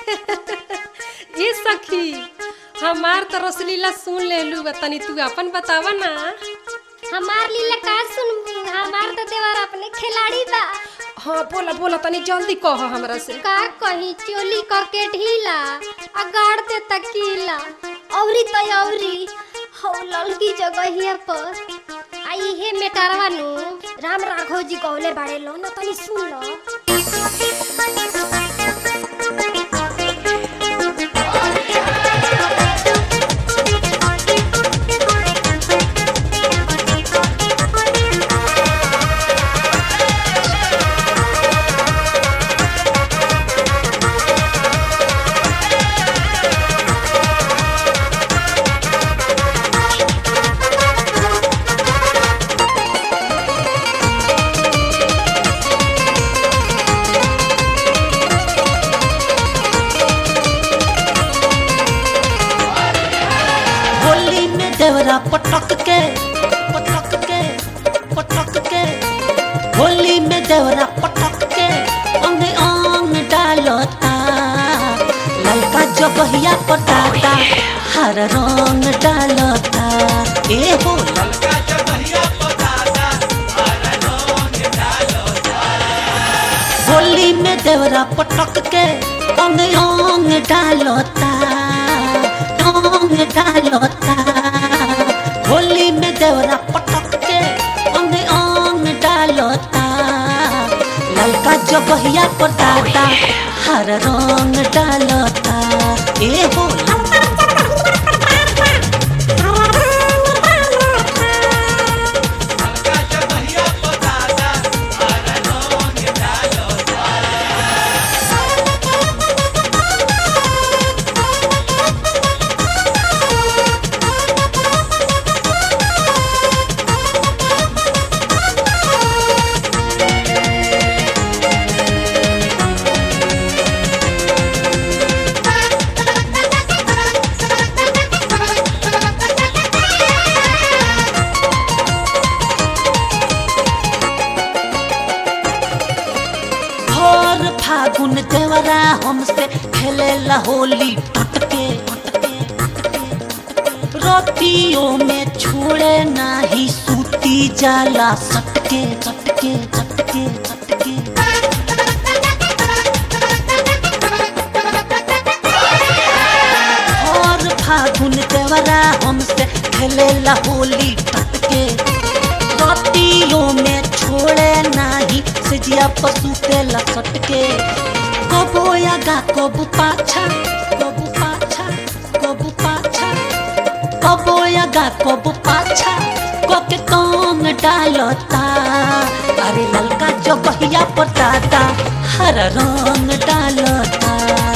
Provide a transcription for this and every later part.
जी सखी हमार तो रसलीला सुन लेलू बा तनी तू अपन बतावा ना हमार लीला का सुनबू हमार तो देवर अपने खिलाड़ी बा हाँ बोला बोला तनी जल्दी कह हमरा से का कही चोली करके ढीला आ गाड़ दे तकीला औरी तो औरी हौ ललकी जगहिया पर आ इहे मेटारवा नु राम राघव जी गौले बाड़े लो ना तनी सुन लो होली में देवरा पटक के पटक के पटक के होली में देवरा पटक के अंग अंग डालता ललका जगहिया पटाता हर रंग डालता ए हो होली में देवरा पटक के अंग अंग डालता अंग डालता होली में देवरा पटक के अंग अंग डालता ललका जगहिया पटाता हर रंग डालता ए हो भोर फागुन देवरा हमसे खेलेला होली टटके रोटियों में छोड़े नाही सूती जाला सटके सटके सटके सटके भोर फागुन देवरा हमसे खेलेला होली टटके रोटियों में छोड़े नाही सिजिया पशु के लसट के कबो आगा कबू पाछा कबू पाछा कबू पाछा कबो आगा कबू पाछा कोके कौन डालता अरे ललका जगहिया पटाता हर रंग डालता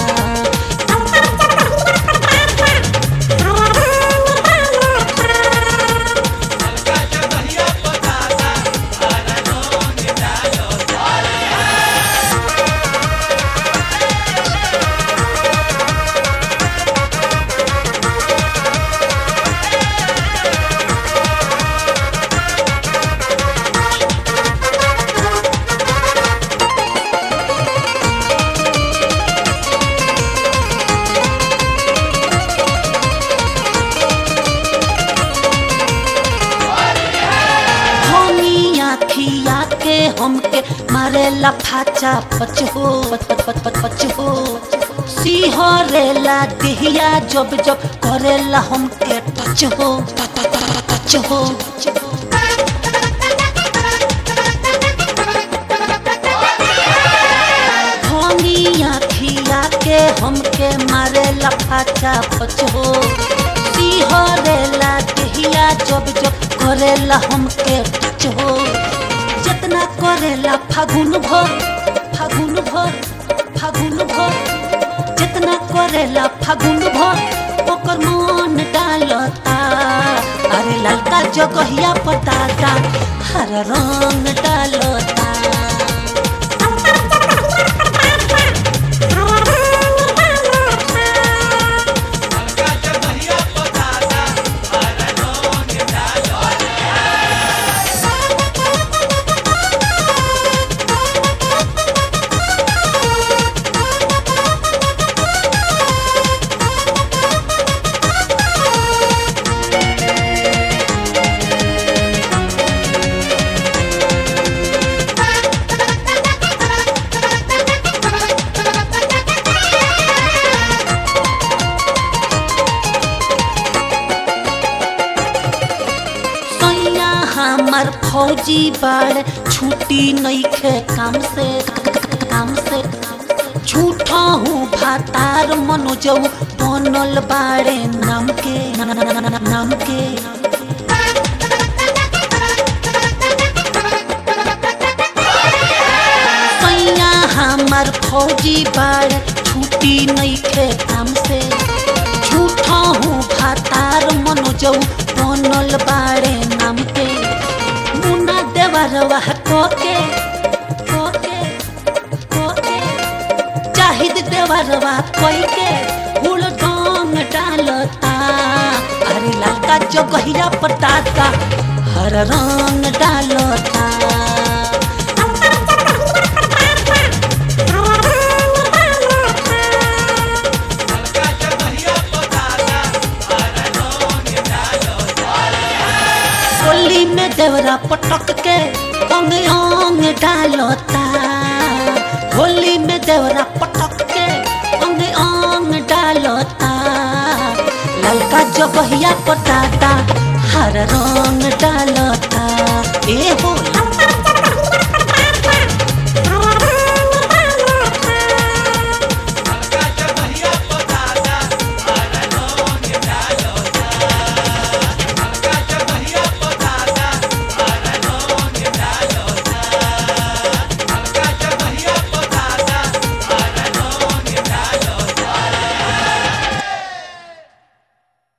धनिया खिया के हमके मारे लफाचा पच हो पच पच पच पच पच हो सिहरेला दिहिया जब जब करेला हमके टच हो टच टच टच हो धनिया खिया के हमके मारे लफाचा पच हो सिहरेला दिहिया जब जब करेला हमके टच हो जितना करेला फागुन भर फागुन भर फागुन भर जितना करेला फागुन भर ओकर मन डालता अरे ललका जगहिया पटाता हर रंग डालता फौजी बाड़ छुट्टी नइखे काम से काम से झूठा हूँ भातार मनोजऊ बनल बाड़े नाम के नाम के सैया हमार फौजी बाड़ छुट्टी नइखे काम से झूठा हूँ भातार मनोजऊ बनल बाड़े नाम के मुना देवरवा कोके कोके कोके चाहिद देवरवा कोई के हुल डोंग डालता अरे ललका जगहिया पटाता हर रंग डालता होली में देवरा पटक के अंग अंग डालता होली में देवरा पटक के अंग अंग डालता ललका जगहिया पटाता हर रंग डालता ए हो